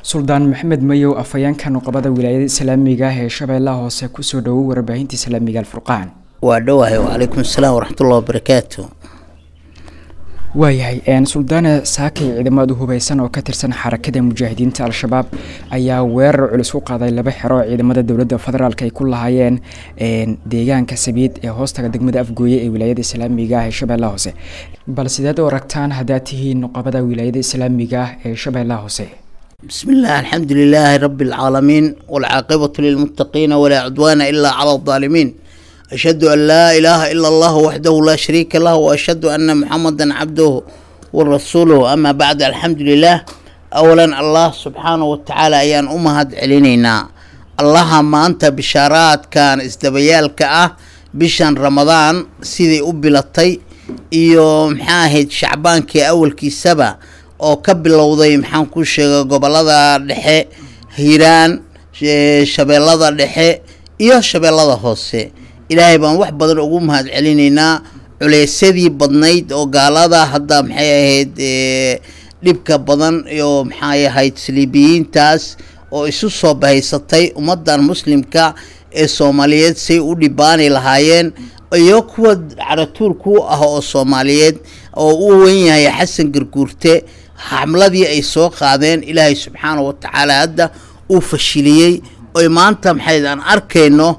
suldaan maxamed mayow afhayeenka nuqabada wilaayada islaamiga ah ee shabeellaha hoose kusoo dhowow warbaahinta islaamiga alfurqaan waa dhowahay wacalaykum asalaam waraxmatullahi wabarakaatu waayahay suldaane saakay ciidamada hubeysan oo ka tirsan xarakada mujaahidiinta al-shabaab ayaa weerar culus ku qaaday laba xero oo ciidamada dowladda federaalk ay ku lahaayeen deegaanka sabiid ee hoostaga degmada afgooye ee wilaayada islaamiga ah ee shabeellaha hoose bal sideed u aragtaan haddaad tihiin nuqabada wilaayada islaamiga ah ee shabeellaha hoose بسم الله الحمد لله رب العالمين والعاقبة للمتقين ولا عدوان إلا على الظالمين أشهد أن لا إله إلا الله وحده لا شريك له وأشهد أن محمدا عبده ورسوله أما بعد الحمد لله أولا الله سبحانه وتعالى أيان أمهد علينا الله ما أنت بشارات كان استبيالك أه بشان رمضان سيدي أبلطي iyo maxaahayd shacbaankii awalkii saba oo ka bilowday maxaan ku sheega gobolada dhexe hiiraan shabeellada dhexe iyo shabeellada hoose ilaahay baan wax badan ugu mahad celinaynaa culeysadii badnayd oo gaalada hadda maxay ahayd dhibka badan iyo maxay ahayd saliibiyiintaas oo isu soo bahaysatay ummadan muslimka ee soomaaliyeed say u dhibaani lahaayeen iyo kuwa caratuur ku ah oo soomaaliyeed oo u wen yahay xasan garguurte xamladii ay soo qaadeen ilaahay subxaana wa tacaala hadda uu fashiliyey oy maanta maxay aan arkayno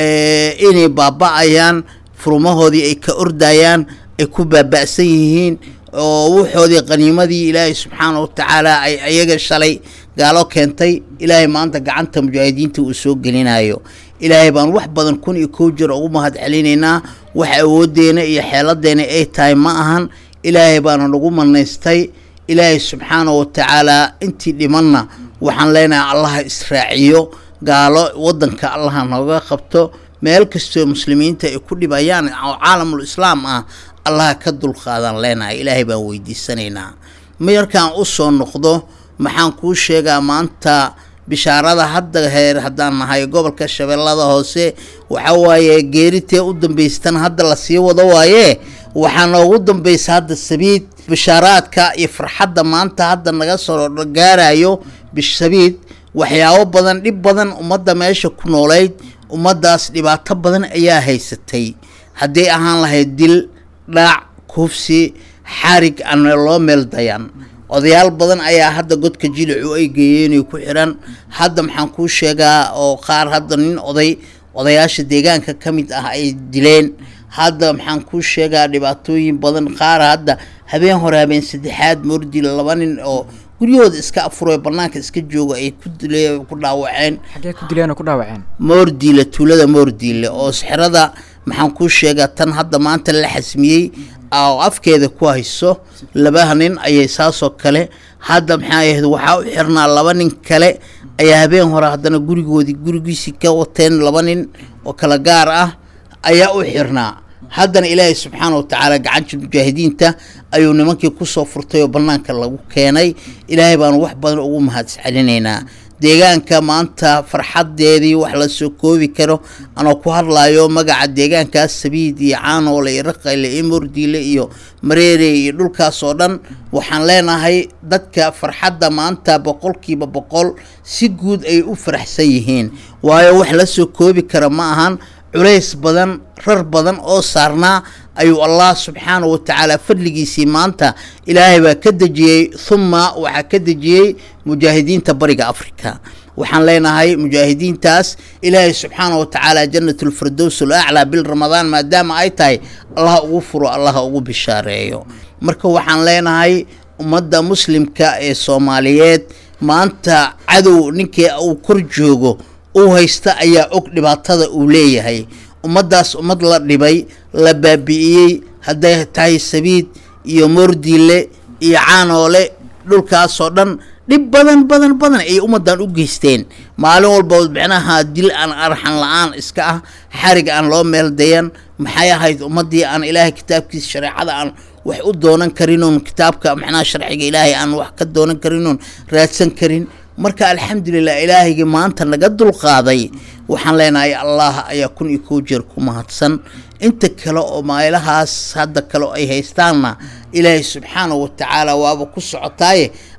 inay baaba-ayaan furumahoodii ay ka ordayaan ay ku baaba-san yihiin oo wuxoodii qaniimadii ilaahay subxaana wa tacaala ay ayaga shalay gaalo keentay ilaahay maanta gacanta mujaahidiinta uu soo gelinayo ilaahay baan wax badan kun iyo kow jir ugu mahad celinaynaa wax awoodeena iyo xeeladeena ay tahay ma ahan ilaahay baana nagu manaystay ilaahay subxaana wa tacaalaa intii dhimanna waxaan leenahay allaha israaciyo gaalo wadanka allaha nooga qabto meel kastoo muslimiinta ay ku dhibayaan oo caalamul islaam ah allaha ka dulqaadan leenahay ilaahay baan weydiisanaynaa markaan u soo noqdo maxaan kuu sheegaa maanta bishaarada hadda heer haddaan nahay gobolka shabeellada hoose waxa waaye geeritee u dambaystan hadda lasii wado waaye waxaa noogu dambaysa hadda sabiid bishaaraadka iyo farxadda maanta hadda naga soo gaarayo bisabiid waxyaabo badan dhib badan ummadda meesha ku noolayd ummaddaas dhibaato badan ayaa haysatay hadday ahaan lahayd dil dhaac kufsi xarig aan loo meel dayan odayaal badan ayaa hadda godka jilicu ay geeyeen ku xiran hadda maxaan kuu sheegaa oo qaar hadda nin oday odayaasha deegaanka ka mid ah ay dileen hadda maxaan kuu sheegaa dhibaatooyin badan qaar hadda habeen hore habeen saddexaad moordi laba nin oo guryahooda iska afuro banaanka iska jooga ay ku dile ku dhaawaceen xaggee ku dileen oo ku dhaawaceen moordiile tuulada moordiile oo sixrada maxaan kuu sheegaa tan hadda maanta la xasmiyey oo afkeeda ku hayso laba nin ayay saasoo kale hadda maxaa ahayd waxaa u xirnaa laba nin kale ayaa habeen hore haddana gurigoodii gurigiisii ka wateen laba nin oo kala gaar ah ayaa u xirnaa haddana ilaahay subxaana wa tacaala gacanta mujaahidiinta ayuu nimankii kusoo furtay oo bannaanka lagu keenay ilaahay baanu wax badan ugu mahadcelinaynaa deegaanka maanta farxadeedii wax la soo koobi karo anoo ku hadlayo magaca deegaankaas sabiid iyo caanoole iyo raqayle iyo mordiile iyo mareere iyo dhulkaas oo dhan waxaan leenahay dadka farxadda maanta boqolkiiba boqol si guud ay u faraxsan yihiin waayo wax la soo koobi kara ma ahan culays badan rar badan oo saarnaa ayuu allah subxaana wa tacaala fadligiisii maanta ilaahay baa ka dejiyey humma waxaa ka dejiyey mujaahidiinta bariga africa waxaan leenahay mujaahidiintaas ilaahay subxaana wa tacaala janatulfirdows alaclaa bil ramadaan maadaama ay tahay allaha ugu furo allaha ugu bishaareeyo marka waxaan leenahay ummadda muslimka ee soomaaliyeed maanta cadow ninkii uu kor joogo uu haysta ayaa og dhibaatada uu leeyahay ummaddaas ummad la dhibay la baabi'iyey hadday tahay sabiid iyo moordiile iyo caanoole dhulkaasoo dhan dhib badan badan badan ayay ummaddan u geysteen maalin walba micnaha dil aan arxan la-aan iska ah xarig aan loo meel dayan maxay ahayd ummaddii aan ilaahay kitaabkiisa shareecada aan wax u doonan karinoon kitaabka macnaha sharciga ilaahay aan wax ka doonan karinoon raadsan karin marka alxamdulilah ilaahaygi maanta naga dulqaaday waxaan leenahay allah ayaa kun iyo kow jeer ku mahadsan inta kale oo meelahaas hadda kale ay haystaanna ilaahay subxaana wa tacaala waaba ku socotaaye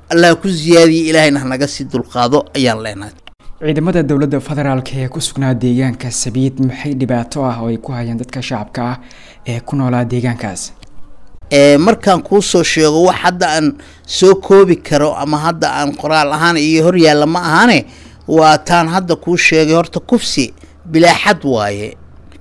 allah ku siyaadiye ilaahayna hanaga sii dulqaado ayaan leenahay ciidamada dowladda federaalk ee ku sugnaa deegaanka sabiid maxay dhibaato ah oo ay ku hayaan dadka shacabka ah ee ku noolaa deegaankaas markaan kuu soo sheego wax hadda aan soo koobi karo ama hadda aan qoraal ahaan iyo horyaalla ma ahane waa taan hadda kuu sheegay horta kufsi bilaaxad waaye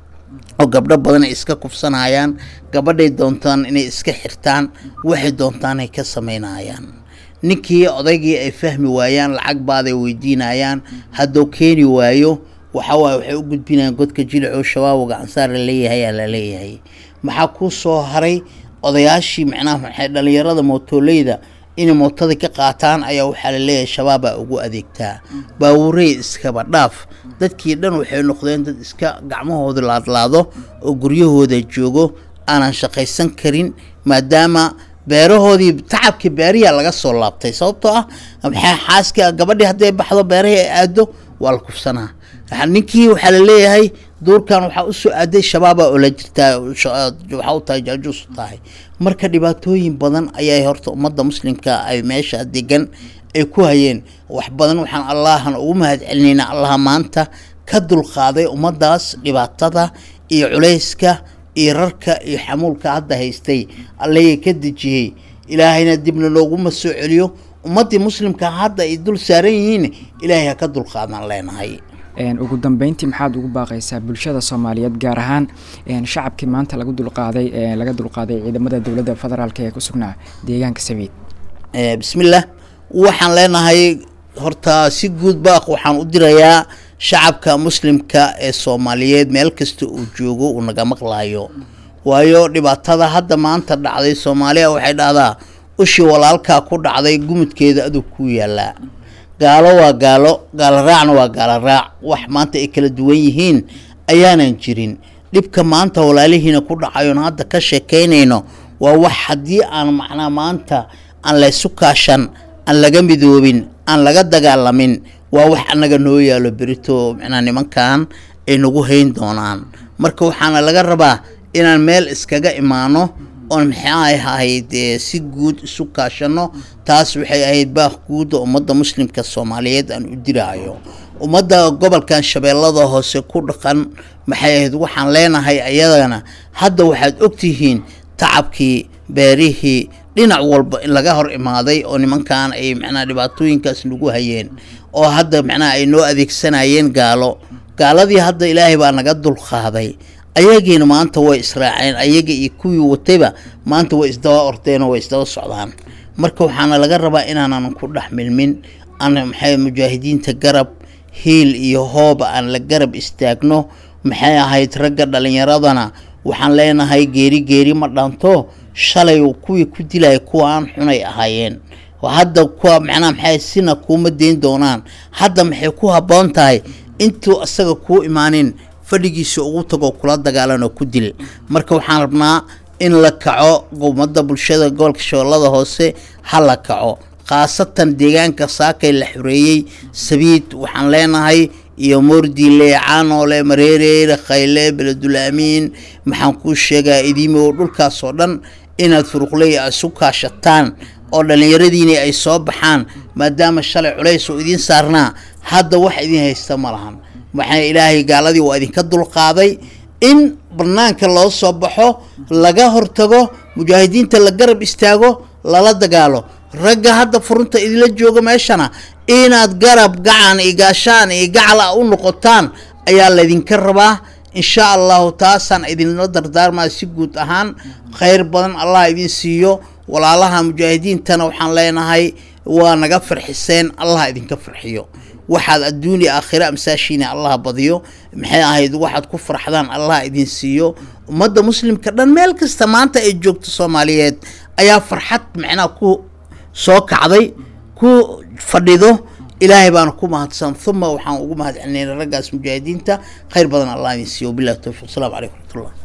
oo gabdho badan ay iska kufsanayaan gabadhay doontaan inay iska xirtaan waxay doontaan ay ka samaynayaan ninkii odaygii ay fahmi waayaan lacag baaday weydiinayaan hadduu keeni waayo waxawaaye waxay u gudbinayaan godka jilico shabaabga ansaar la leeyahay aa la leeyahay maxaa kuu soo haray odayaashii macnaha maxay dhalinyarada mootoleyda inay mootada ka qaataan ayaa waxaa la leeyahay shabaabaa ugu adeegtaa baawurey iskaba dhaaf dadkii dhan waxay noqdeen dad iska gacmahooda laadlaado oo guryahooda joogo aanan shaqaysan karin maadaama beerahoodii tacabkii beeriyaa laga soo laabtay sababtoo ah maxaa xaaska gabadhii hadday baxdo beerahii ay aado waa la kufsanaa ninkii waxaa la leeyahay duurkan waxaa usoo aaday shabaaba oo la jirtaa waxaa u tahay jaajuus u tahay marka dhibaatooyin badan ayaa horta ummadda muslimka ay meesha degan ay ku hayeen wax badan waxaan allahan ugu mahad celinaynaa allaha maanta ka dulqaaday ummaddaas dhibaatada iyo culayska iyo rarka iyo xamuulka hadda haystay allaya ka dejiyey ilaahayna dibna looguma soo celiyo ummaddii muslimka hadda ay dul saaran yihiin ilaahay ha ka dulqaadan leenahay ugu dambeyntii maxaad ugu baaqaysaa bulshada soomaaliyeed gaar ahaan shacabkii maanta lagu dulqaaday laga dulqaaday ciidamada dowladda federaalk ee ku sugnaa deegaanka sabiid bismillaah waxaan leenahay horta si guud baaq waxaan u dirayaa shacabka muslimka ee soomaaliyeed meel kasta uu joogo uu naga maqlayo waayo dhibaatada hadda maanta dhacday soomaaliya waxay dhahdaa ushii walaalkaa ku dhacday gumudkeeda adug ku yaalaa gaalo waa gaalo gaalo raacna waa gaalo raac wax maanta ay kala duwan yihiin ayaanan jirin dhibka maanta walaalihiina ku dhacayoon hadda ka sheekaynayno waa wax haddii aan macnaa maanta aan laysu kaashan aan laga midoobin aan laga dagaalamin waa wax annaga noo yaalo berito macnaa nimankan ay nagu hayn doonaan marka waxaana laga rabaa inaan meel iskaga imaano oon maxay ahayd si guud isu kaashano taas waxay ahayd baaq guuda ummadda muslimka soomaaliyeed aan u diraayo ummadda gobolkan shabeellada hoose ku dhaqan maxay ahayd waxaan leenahay ayadana hadda waxaad ogtihiin tacabkii beerihii dhinac walba in laga hor imaaday oo nimankan ay macnaha dhibaatooyinkaas nagu hayeen oo hadda macnaha ay noo adeegsanayeen gaalo gaaladii hadda ilaahay baa naga dulqaaday ayagiina maanta way israaceen ayaga iyo kuwii watayba maanta way isdaba ordeen oo way isdaba socdaan marka waxaana laga rabaa inaanan ku dhex milmin aan maxay mujaahidiinta garab hiil iyo hooba aan la garab istaagno maxay ahayd ragga dhalinyaradana waxaan leenahay geeri geeri ma dhanto shalay kuwii ku dilaya kuwaan xunay ahaayeen hadda kuwa macnaha maxay sina kuuma deyn doonaan hadda maxay ku habboon tahay intuu isaga kuu imaanin fadhigiisa ugu tagoo kula dagaalan oo ku dil marka waxaan rabnaa in la kaco ummadda bulshada gobolka shabeellada hoose ha la kaco khaasatan deegaanka saakay la xoreeyey sabiid waxaan leenahay iyo moordiile caanoole mareereere khayle beledulaamiin maxaan kuu sheegaa idiimo dhulkaas oo dhan inaad furuqley isu kaashataan oo dhallinyaradiini ay soo baxaan maadaama shalay culays oo idiin saarnaa hadda wax idiin haysta ma lahan waxaa ilaahay gaaladii waa idinka dulqaaday in banaanka loo soo baxo laga hortago mujaahidiinta la garab istaago lala dagaalo ragga hadda furunta idinla jooga meeshana inaad garab gacan iyo gaashaan iyo gacala u noqotaan ayaa laydinka rabaa insha allahu taasaan idinla dardaarmaa si guud ahaan khayr badan allah idin siiyo walaalaha mujaahidiintana waxaan leenahay waa naga farxiseen allah idinka farxiyo waxaad adduuniya aakhira amsaashiina allah badiyo maxay ahayd waxaad ku farxdaan allah idin siiyo ummadda muslimka dhan meel kasta maanta ay joogto soomaaliyeed ayaa farxad macnaha ku soo kacday ku fadhido ilaahay baana ku mahadsan uma waxaan ugu mahad celinayna raggaas mujaahidiinta khayr badan allah idin siiyo wabillahi towfiq asalaamu calaykum raxmatullah